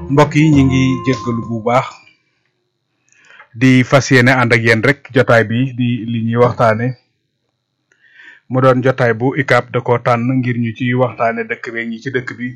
mbokk yi ñu ngi jéggalu bu baax di fas yéene ànd ak yéen rek jotaay bi di li ñuy waxtaane mu doon jotaay bu UCAB da ko tànn ngir ñu ci waxtaane dëkk bi ñi ci dëkk bi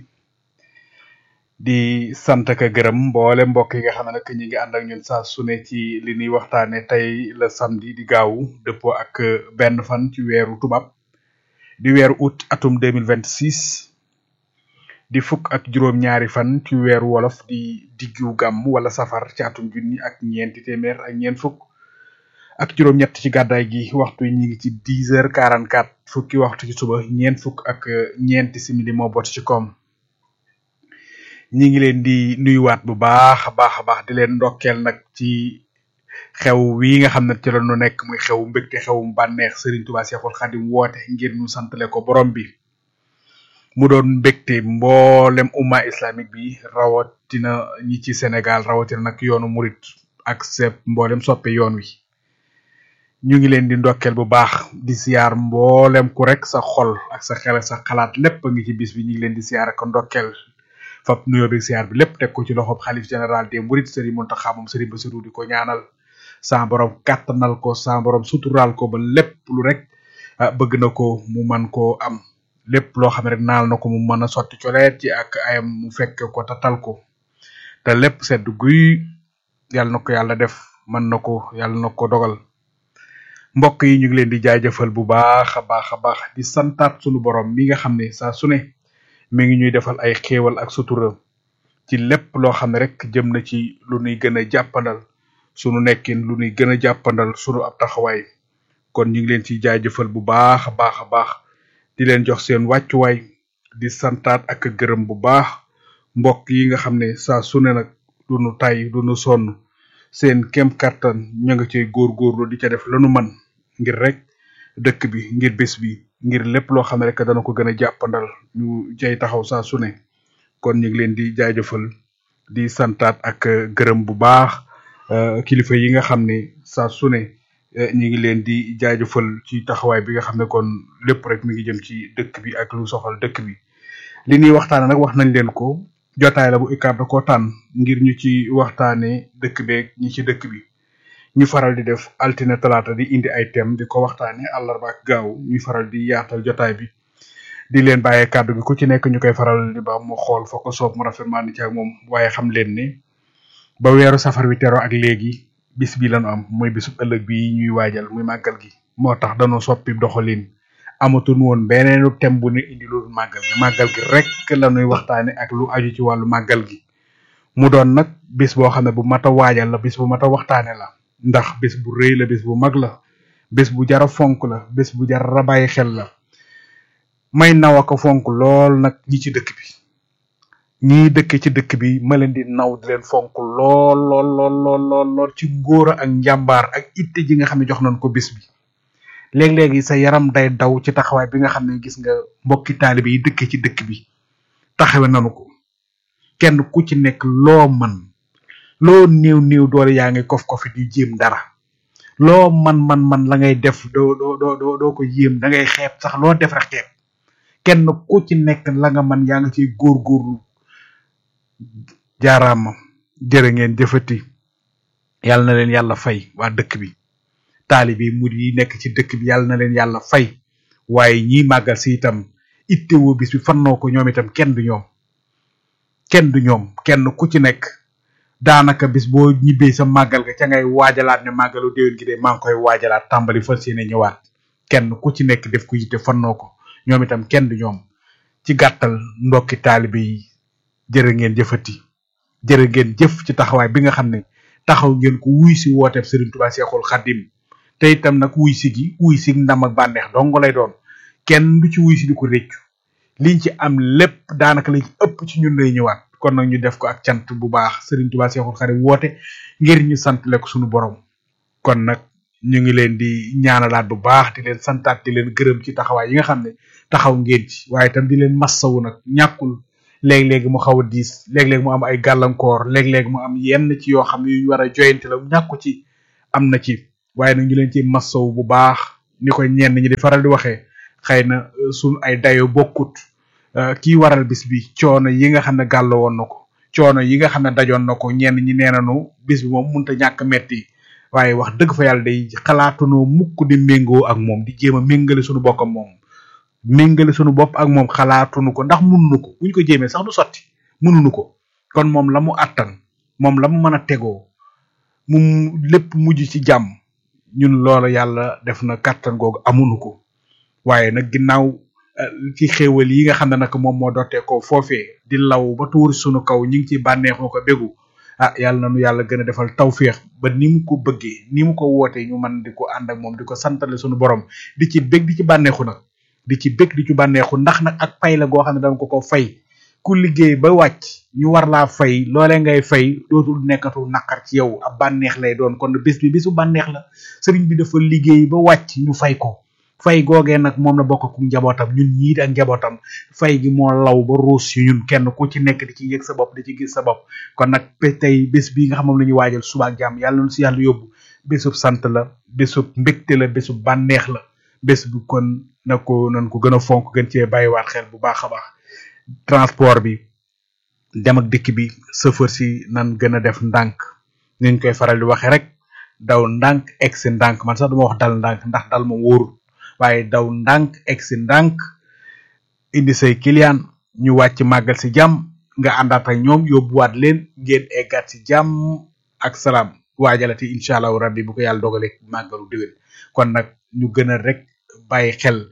di sant ak gërëm mboole mbokk yi nga xam ne nag ñi ngi ànd ak ñun saa su ne ci li ñuy waxtaane tey la samedi di gaawu dëppoo ak benn fan ci weeru tubaab di weeru août atum 2026 di fukk ak juróom ñaari fan ci weeru wolof di diggu gàmm wala safar ci atum junni ak ñeenti téeméer ak ñeent fukk ak juróom ñett ci gàddaay gi waxtu yi ñi ngi ci dix heures quarante quatre fukki waxtu ci suba ñeent fukk ak ñeenti simili moo bot ci koom ñi ngi leen di nuyuwaat bu baax a baax a baax di leen ndokkeel nag ci xew wi nga xam ne ci la ñu nekk muy xew mbégte xewum bànneex Serigne Touba Cheikhoul Khadim woote ngir ñu santale ko borom bi mu doon mbégte mboolem umma islamique bi rawatina ñi ci Sénégal rawatina nag yoonu murit ak sepp mboolem soppe yoon wi ñu ngi leen di ndokkeel bu baax di siyaar mboolem ku rek sa xol ak sa xel sa xalaat lépp a ngi ci bis bi ñu ngi leen di siyaar ak ndokkeel fab nuyoo bi siyaar bi lépp teg ko ci loxob xalif général des mourides Serigne Mountakha moom Serigne Bassirou di ko ñaanal sa borom kàttanal ko sa borom suturaal ko ba lépp lu rek bëgg na ko mu man koo am lépp loo xam ne rek naal na ko mu mën a sotti coleet ci ak ayam mu fekk ko tatal ko te lépp sedd guy yàlla na ko yàlla def mën na ko yàlla na ko dogal mbokk yi ñu ngi leen di jaajëfal bu baax a baax a baax di santaat sunu borom mi nga xam ne saa su ne mi ngi ñuy defal ay xéewal ak sutura ci lépp loo xam ne rek jëm na ci lu nuy gën a jàppandal sunu nekkin lu nuy gën a jàppandal sunu ab taxawaay kon ñu ngi leen ci jaajëfal bu baax a baax a baax di leen jox seen wàccuwaay di santaat ak gërëm bu baax mbokk yi nga xam ne saa su ne nag du nu tay du nu sonn seen kem kattan ñu nga cay góorgóorlu di ca def lanu man ngir rek dëkk bi ngir bés bi ngir lépp loo xam ne rek dana ko gën a jàppandal ñu jay taxaw saa su ne kon ñu ngi leen di jaajëfal di santaat ak gërëm bu baax kilifa yi nga xam ne saa su ne ñu ngi leen di jaajëfal ci taxawaay bi nga xam ne kon lépp rek mi ngi jëm ci dëkk bi ak lu soxal dëkk bi li ñuy waxtaane nag wax nañ leen ko jotaay la bu UCAB da ko tànn ngir ñu ci waxtaane dëkk beeg ñi ci dëkk bi ñu faral di def altine talaata di indi ay thème di ko waxtaane àllarba ak gaaw ñu faral di yaatal jotaay bi di leen bàyyee kàddu gi ku ci nekk ñu koy faral di ba mu xool fa ko soob mu rafet maa ni ci ak moom waaye xam leen ne ba weeru safar wi tero ak léegi bis bi lañu am muy bisub ëllëg bi ñuy waajal muy màggal gi moo tax dañoo soppi doxalin amatul woon beneenu thème bu ne indi loolu màggal gi màggal gi rek la ñuy waxtaane ak lu aju ci wàllu màggal gi mu doon nag bis boo xam ne bu mat a waajal la bis bu mat a waxtaane la ndax bis bu rëy la bis bu mag la bis bu jara fonk la bis bu jara bàyyi xel la may naw ko fonk lool nag ñi ci dëkk bi ñii dëkk ci dëkk bi ma leen di naw di leen fonk lool lool lool lool lool lool ci ngóora ak njàmbaar ak itte ji nga xam ne jox nañ ko bis bi léeg-léegi sa yaram day daw ci taxawaay bi nga xam ne gis nga mbokki taalibe yi dëkk ci dëkk bi taxawe nanu ko kenn ku ci nekk loo man loo néew néew doole yaa ngi kof kofi di jéem dara loo man man man la ngay def doo doo doo doo ko yéem da ngay xeeb sax loo def rek xeeb kenn ku ci nekk la nga man yaa nga ciy góorgóorlu jaaraama jërë ngeen jëfati yàlla na leen yàlla fay waa dëkk bi taalibi mur yi nekk ci dëkk bi yàlla na leen yàlla fay waaye ñiy màggal si itam ittewoo bis bi fannoo ko ñoom itam kenn du ñoom kenn du ñoom kenn ku ci nekk daanaka bis boo ñibbee sa màggal ga ca ngay waajalaat ne màggalu déwén gi de maa ngi koy waajalaat tàmbali fas yéene ñëwaat kenn ku ci nekk def ko yitte fannoo ko ñoom itam kenn du ñoom ci gàttal ndokki taalibe yi jërë ngeen jëfati jërë ngeen jëf ci taxawaay bi nga xam ne taxaw ngeen ko wuy si wooteeb Serigne Touba Cheikhoul Khadim te itam nag wuy si gi wuy si ndam ak bànneex dong lay doon kenn du ci wuy si di ko réccu liñ ci am lépp daanaka liñ ci ëpp ci ñun lay ñëwaat kon nag ñu def ko ak cant bu baax Serigne Touba Cheikhoul Khadim woote ngir ñu santale ko suñu borom kon nag ñu ngi leen di ñaanalaat bu baax di leen santaat di leen gërëm ci taxawaay yi nga xam ne taxaw ngeen ci waaye itam di leen massawu nag ñàkkul léeg-léegi mu xaw a diis léeg-léeg mu am ay gàllankoor léeg-léeg mu am yenn ci yoo xam ne yu ñu war a joyante la ñàkku ci am na ci waaye nag ñu leen ci massawu bu baax ni ko ñenn ñi di faral di waxee xëy na suñ ay dayo bokkut kii waral bis bi coono yi nga xam ne gàll woon na ko coono yi nga xam ne dajoon na ko ñenn ñi nee nañu bis bi moom mënut a ñàkk metti waaye wax dëgg fa yàlla day xalaatunoo mukk di méngoo ak moom di jéem a méngale suñu bokk ak moom méngale suñu bopp ak moom xalaatunu ko ndax mënuñu ko buñ ko jéemee sax du sotti mënuñu ko kon moom la mu attan moom la mu mën a tegoo mu lépp mujj ci jàmm ñun loola yàlla def na kàttan googu amuñu ko waaye nag ginnaaw ci xéewal yi nga xam ne nag moom moo dootee ko foofee di law ba tuur sunu kaw ñu ngi ci bànneexoo ko bégu ah yàlla na nu yàlla gën a defal tawféex ba ni mu ko bëggee ni mu ko wootee ñu man di ko ànd ak moom di ko santale sunu borom di ci bég di ci bànneexu nag di ci bég di ci bànneexu ndax nag ak pay la goo xam ne danga ko ko fay ku liggéey ba wàcc ñu war laa fay loolee ngay fay dootul nekkatu naqar ci yow ab bànneex lay doon kon bis bi bisu bànneex la sëriñ bi dafa liggéey ba wàcc ñu fay ko fay googee nag moom la bokk ku njabootam ñun ñii ak njabootam fay gi moo law ba ruus yu ñun kenn ku ci nekk di ci yëg sa bopp di ci gis sa bopp kon nag tey bés bi nga xam moom la ñuy waajal suba ak jàmm yàlla na si yàlla yóbbu bésub sant la bésub mbégte la bésub bànneex la bés bu kon na ko nan ko gën a fonk gën cee bàyyiwaat xel bu baax a baax transport bi dem ak dikk bi chauffeur si nan gën a def ndànk niñ koy faral di waxee rek daw ndànk egsi ndànk man sax duma wax dal ndànk ndax dal moom wóorul waaye daw ndànk egsi ndànk indi say client ñu wàcc màggal si jàmm nga àndaat ak ñoom yóbbuwaat leen ngeen eggaat si jàmm ak salaam waajalati incha allahu rabbi bu ko yàlla dogalee màggalu déwén kon nag ñu gën a rek bàyyi xel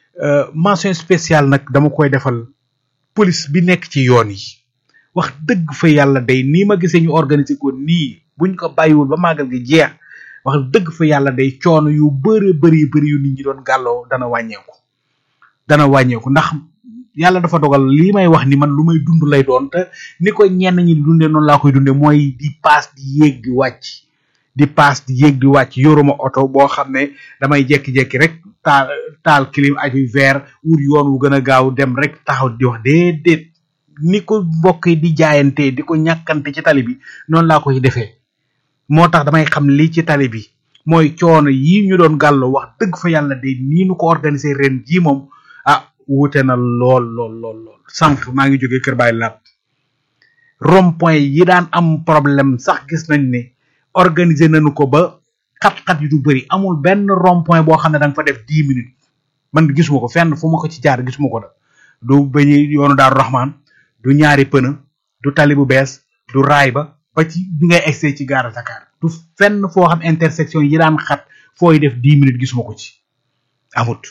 mention spéciale nag dama koy defal police bi nekk ci yoon yi wax dëgg fa yàlla day nii ma gisee ñu organiser ko nii buñ ko bàyyiwul ba màggal gi jeex wax dëgg fa yàlla day coono yu bëri bëri bëri yu nit ñi doon gàlloo dana wàññeeku dana wàññeeku ndax yàlla dafa dogal lii may wax ni man lu may dund lay doon te ni ko ñenn ñi di dundee noonu laa koy dundee mooy di paas di yéeg di wàcc di paas di yéeg di wàcc yoruma oto boo xam ne damay jekki-jekki rek taal taal clim aju vert wut yoon wu gën a gaaw dem rek taxaw di wax déedéet ni ko mbokk yi di jaayante di ko ñàkkante ci tali bi noonu laa koy defee moo tax damay xam lii ci tali bi mooy coono yi ñu doon gàlloo wax dëgg fa yàlla de nii nu ko organiser ren jii moom ah wuute na lool lool lool lool sànq maa ngi jógee Kër Baay Laat rond point yi daan am problème sax gis nañ ne organiser nañu ko ba xat-xat yu du bëri amul benn rond point boo xam ne da nga fa def dix minutes man gisuma ko fenn fu ma ko ci jaar gisuma ko da du bañu yoonu Daaru Rahman du ñaari pëna du tali bu bees du raay ba ba ci bi ngay egsee ci gaara Dakar du fenn foo xam intersection yi daan xat fooy def dix minutes gisuma ko ci amut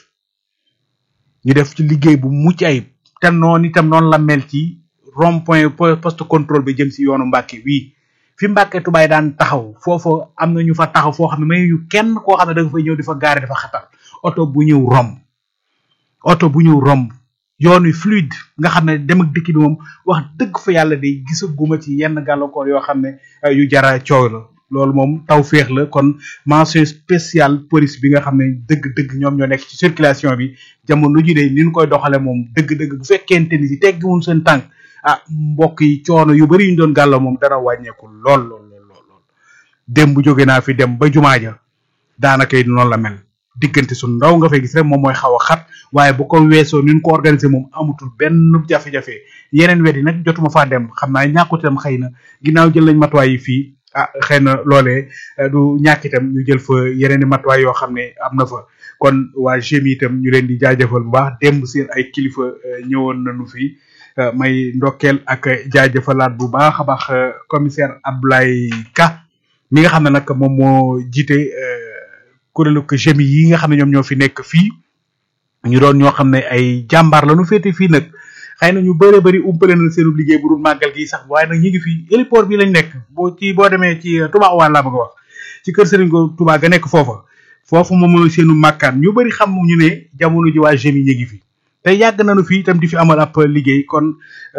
ñu def ci liggéey bu mucc ayib te noonu itam noonu la mel ci rond point poste contrôle bi jëm si yoonu Mbàkke wii fi Mbàkke tubaay daan taxaw foofu am na ñu fa taxaw foo xam ne may ñu kenn koo xam ne da nga fay ñëw di fa gaare dafa xatal oto bu ñëw romb oto bu ñëw romb yoon wi fluide nga xam ne dem ak dikk bi moom wax dëgg fa yàlla day gisaguma ci yenn gàllankoor yoo xam ne yu jara coow la loolu moom taw féex la kon mention spéciale police bi nga xam ne dëgg-dëgg ñoom ñoo nekk ci circulation bi jamono ji de ni ñu koy doxale moom dëgg-dëgg bu fekkente ni si teggiwul seen tànk ah mbokk yi coono yu bari yu ñu doon gàllo moom dana wàññeeku lool lool lool lool démb jóge naa fi dem ba jumaa ja daanaka it noonu la mel diggante su ndaw nga fay gis rek moom mooy xaw a xat waaye bu ko weesoo ni ñu ko organiser moom amatul benn jafe-jafe yeneen wet yi nag jotuma faa dem xam naa ñàkkut itam xëy na ginnaaw jël nañ matuwaay yi fii ah xëy na loolee du ñàkk itam ñu jël fa yeneen i matuwaay yoo xam ne am na fa kon waa GMI itam ñu leen di jaajëfal bu baax démb seen ay kilifa ñëwoon nañu fi may ndokkeel ak jaajëfalaat bu baax a baax commissaire Abdoulaye Ka mi nga xam ne nag moom moo jiite kuréelu GMI yi nga xam ne ñoom ñoo fi nekk fii ñu doon ñoo xam ne ay jàmbaar la ñu féete fii nag xëy na ñu bëree bëri umpale na seenu liggéey bu dul màggal gi sax waaye nag ñu ngi fi héliport bi lañ nekk boo ci boo demee ci Touba Ouane laa bëgg a wax ci kër Serigne ko Touba ga nekk foofa foofu moom mooy seenu màkkaan ñu bëri xam ñu ne jamono ji waa GMI ñu ngi fi te yàgg nañu fi itam di fi amal ab liggéey kon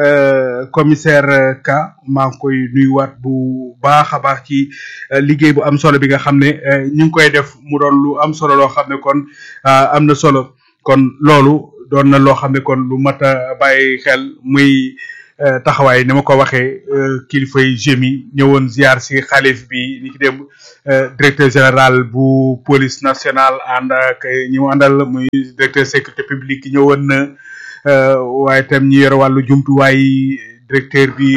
commissaire Ka maa ngi koy nuyuwaat bu baax a baax ci liggéey bu am solo bi nga xam ne ñu ngi koy def mu doon lu am solo loo xam ne kon am na solo kon loolu doon na loo xam ne kon lu mat a bàyyi xel muy taxawaay ni ma ko waxee kilifa yi GMI ñëwoon ziar si xalif bi ni ki dem directeur général bu police nationale ànd ak ñi mu àndal muy directeur sécurité publique ñëwoon na waaye itam ñi yore wàllu jumtuwaay directeur bi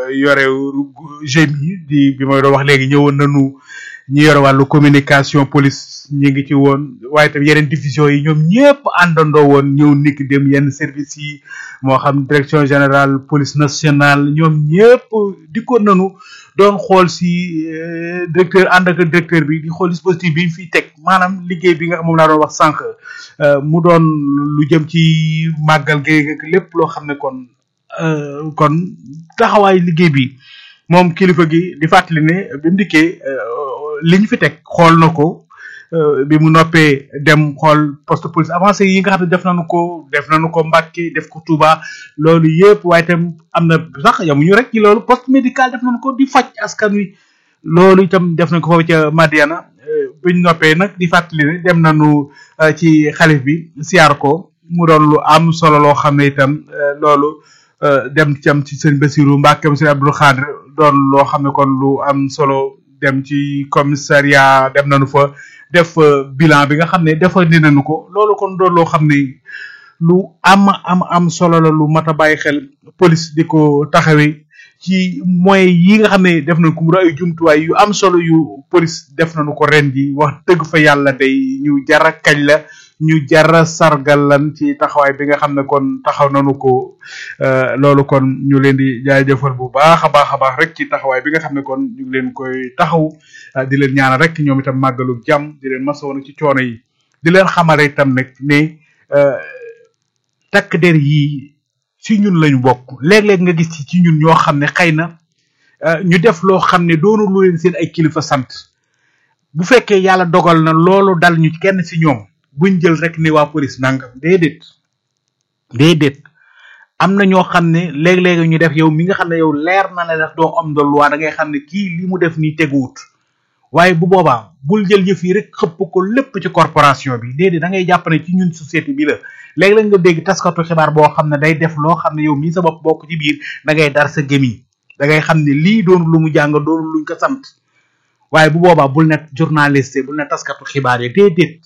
yore GMI di bi may doon wax léegi ñëwoon nañu ñi yore wàllu communication police ñi ngi ci woon waaye tam yeneen division yi ñoom ñëpp àndandoo woon ñëw niki dem yenn service yi moo xam direction générale police nationale ñoom ñëpp dikkoon nañu doon xool si directeur ànd ak directeur bi di xool dispositif bi ñu fiy teg maanaam liggéey bi nga xam moom laa doon wax sànq mu doon lu jëm ci màggal gi lépp loo xam ne kon kon taxawaay liggéey bi moom kilifa gi di fàttali ne bi mu dikkee li ñu fi teg xool na ko bi mu noppee dem xool poste police avancé yi nga xam ne def nañu ko def nañu ko Mbàkke def ko Touba loolu yëpp waaye itam am na sax yamuñu rek ci loolu poste médical def nañu ko di faj askan wi loolu itam def nañ ko foofu ca Madiana biñ noppee nag di fàttali ne dem nañu ci xalif bi siyaar ko mu doon lu am solo loo xam ne itam loolu dem cam ci sëñ Bassirou Mbacke sëñ Abdou Khadre doon loo xam ne kon lu am solo dem ci commissariat dem nañu fa def bilan bi nga xam ne dafa ni nañu ko loolu kon doon loo xam ne lu am am am solo la lu mat a bàyyi xel police di ko taxawee ci moyens yi nga xam ne def nañ ko mu ay jumtuwaay yu am solo yu police def nañu ko ren ji wax dëgg fa yàlla day ñu jara kañ la ñu jara sargal lan ci taxawaay bi nga xam ne kon taxaw nañu ko loolu kon ñu leen di jaajëfal bu baax a baax a baax rek ci taxawaay bi nga xam ne kon ñu ngi leen koy taxaw di leen ñaanal rek ñoom itam màggalu jàmm di leen masawoon ci coono yi di leen xamale itam nag ne takk der yi ci ñun lañu bokk léeg-léeg nga gis ci ñun ñoo xam ne xëy na ñu def loo xam ne doonu lu leen seen ay kilifa sant bu fekkee yàlla dogal na loolu dal ñu kenn ci ñoom buñ jël rek ni waa police nangam déedéet déedéet am na ñoo xam ne léeg-léeg ñu def yow mi nga xam ne yow leer na la def doo am de loi da ngay xam ne kii li mu def nii teguwut waaye bu boobaa bul jël yëf yi rek xëpp ko lépp ci corporation bi déedéet da ngay jàpp ne ci ñun société bi la léeg-léeg nga dégg taskatu xibaar boo xam ne day def loo xam ne yow mii sa bopp bokk ci biir da ngay dar sa gémi da ngay xam ne lii doonu lu mu jàng doonu luñ ko sant waaye bu boobaa bul ne journaliste bul ne taskatu xibaar yi déedéet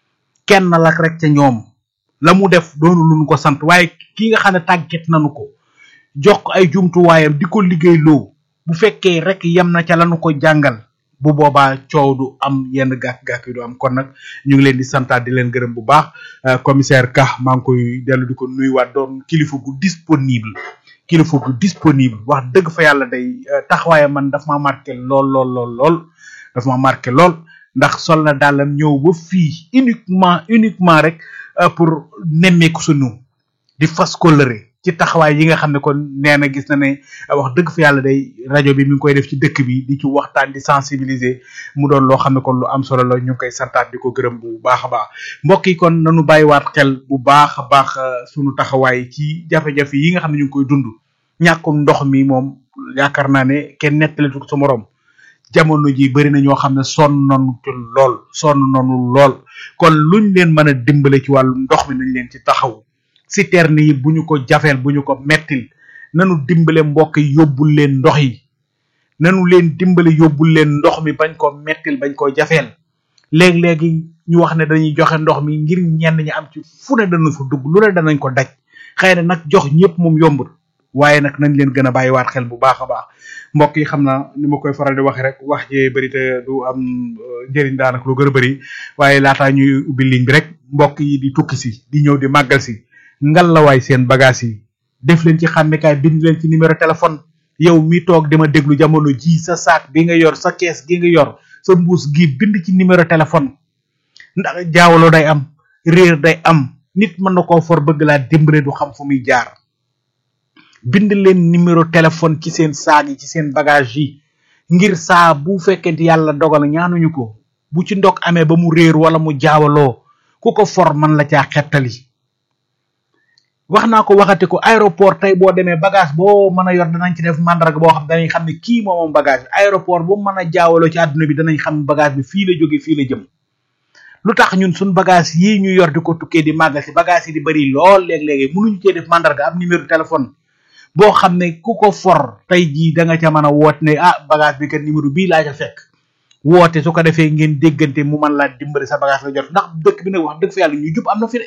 kenn la rek ca ñoom la mu def doonu luñ ko sant waaye ki nga xam ne tàgget nañu ko jox ko ay jumtuwaayam di ko liggéey loo bu fekkee rek yem na ca lañu ko jàngal bu boobaa coow du am yenn gàkk-gàkk yi du am kon nag ñu ngi leen di santaat di leen gërëm bu baax commissaire Ka maa ngi koy dellu di ko nuyuwaat doon kilifa gu disponible kilifa gu disponible wax dëgg fa yàlla day taxawaaye man daf ma marqué lool lool lool lool daf ma marqué lool ndax sol na dàllam ñëw ba fii uniquement uniquement rek pour nemmeeku sunu di fas kóllëre ci taxawaay yi nga xam ne kon nee na gis na ne wax dëgg fa yàlla day rajo bi mi ngi koy def ci dëkk bi di ci waxtaan di sensibiliser mu doon loo xam ne kon lu am solo la ñu ngi koy santaat di ko gërëm bu baax a baax mbokk yi kon nanu bàyyiwaat xel bu baax a baax sunu taxawaay ci jafe-jafe yi nga xam ne ñu ngi koy dund ñàkkum ndox mi moom yaakaar naa ne kenn nettalitu ko sa morom jamono ji bari na ñoo xam ne sonn nañu ci lool sonn nañu lool kon luñ leen mën a dimbale ci wàllu ndox mi nañ leen ci taxaw citerne yi bu ñu ko jafeel bu ñu ko mettil nanu dimbale mbokk yi yóbbul leen ndox yi nanu leen dimbale yóbbul leen ndox mi bañ ko mettil bañ ko jafeel léeg-léegi ñu wax ne dañuy joxe ndox mi ngir ñenn ñi am ci fu ne dana fa dugg lu ne danañ ko daj xëy na nag jox ñëpp moom yombul waaye nag nañ leen gën a bàyyiwaat xel bu baax a baax mbokk yi xam naa ni ma koy faral di waxe rek wax jee bëri te du am njëriñ daanaka lu gën a bëri waaye laataa ñuy ubbi ligne bi rek mbokk yi di tukki si di ñëw di màggal si ngal la waay seen bagage yi def leen ci xàmmekaay bind leen ci numéro téléphone yow mi toog dama déglu jamono ji sa saak bi nga yor sa kees gi nga yor sa mbuus gi bind ci numéro téléphone ndax jaawalo day am réer day am nit mën na koo for bëgg laa dimbale du xam fu muy jaar bind leen numéro téléphone ci seen saag yi ci seen bagage yi ngir saa bu fekkente yàlla dogal ñaanuñu ko bu ci ndog amee ba mu réer wala mu jaawaloo ku ko for man la caa xettali wax naa ko waxati ko aéroport tey boo demee bagage boo mën a yor danañ ci def mandarga boo xam danañ xam ne kii moom moom bagage bi aéroport bu mën a jaawaloo ci àdduna bi danañ xam bagage bi fii la jóge fii la jëm lu tax ñun suñ bagage yii ñu yor di ko tukkee di màggal si bagage yi di bari lool léeg-léegi mënuñu cee def mandarga am numéro téléphone boo xam ne ku ko for tey jii da nga ca mën a woote ne ah bagage bi kat numéro bii laa ca fekk woote su ko defee ngeen déggante mu mën laa dimbali sa bagage la jot ndax dëkk bi nag wax dëgg fa yàlla ñu jub am na fi de